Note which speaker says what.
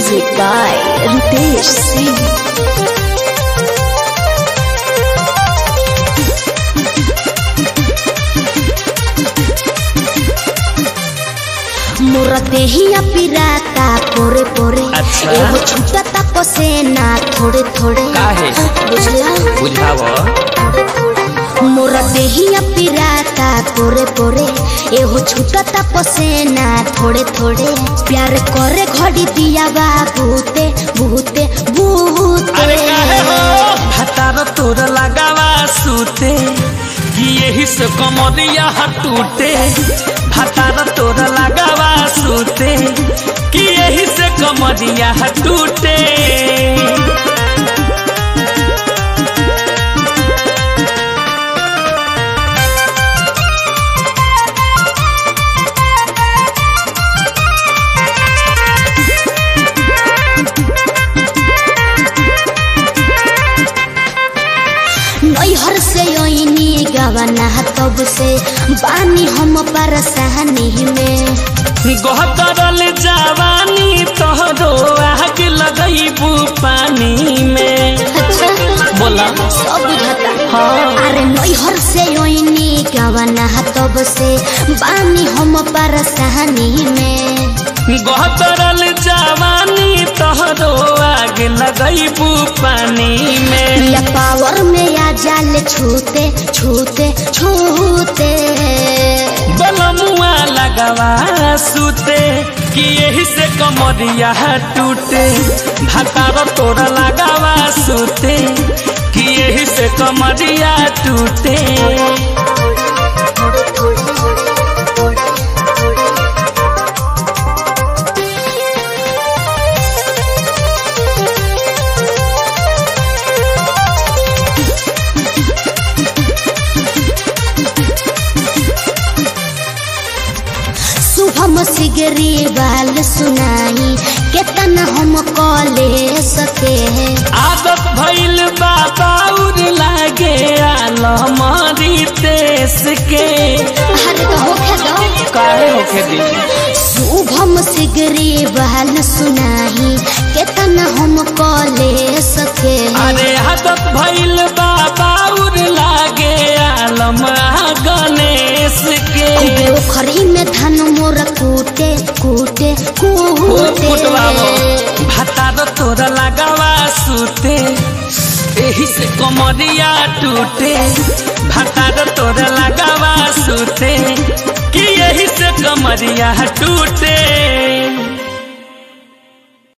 Speaker 1: Music by Ritesh Singh. मोरा देहिया पिराता पोरे पोरे
Speaker 2: अच्छा।
Speaker 1: एगो छूटता पसेना थोड़े थोड़े
Speaker 2: काहे?
Speaker 1: बुझला
Speaker 2: बुझाव
Speaker 1: मोरा देहिया पिराता पोरे पोरे एगो छूटता पसेना थोड़े थोड़े प्यार करे घड़ी दिया बा भूते भूते भूते
Speaker 2: अरे काहे हो हतार तोर लगावा सूते कि यही से कमरिया टूटे हतार तोर लगावा सूते कि यही से कमरिया टूटे
Speaker 1: नैहर से ओइनी गवना तब से बानी हम परसानी में
Speaker 2: गहतरल जवानी तोहरो आग लगैबू पानी में
Speaker 1: अच्छा
Speaker 2: बोला
Speaker 1: सब बुझता
Speaker 2: हाँ।
Speaker 1: अरे नैहर से ओइनी गवना तब से बानी हम परसानी में
Speaker 2: गहतरल जवानी तोहरो आग लगैबू पानी में
Speaker 1: या पावर में या जाल छूते छूते छूते
Speaker 2: बलमुआ लगवा सूते कि यही से कमरिया टूटे भातार तोरा लगावा सूते कि यही से कमरिया टूटे
Speaker 1: शुभम सिगरी बाल सुनाई केतना हम कले सके
Speaker 2: आदत भइल बाबाउर लागे आलमरी तेस के
Speaker 1: अरे तो होखे दो
Speaker 2: काहे होखे दी
Speaker 1: शुभम सिगरी बाल सुनाई केतना हम कले सके
Speaker 2: अरे आदत भइल बाबाउर लागे आलम गणेश के
Speaker 1: पोखरी में धन मोर कूटे कूटे कूटे
Speaker 2: भातार तोरा लगावा सूते एही से कमरिया टूटे भातार तोरा लगावा सूते कि यही से कमरिया टूटे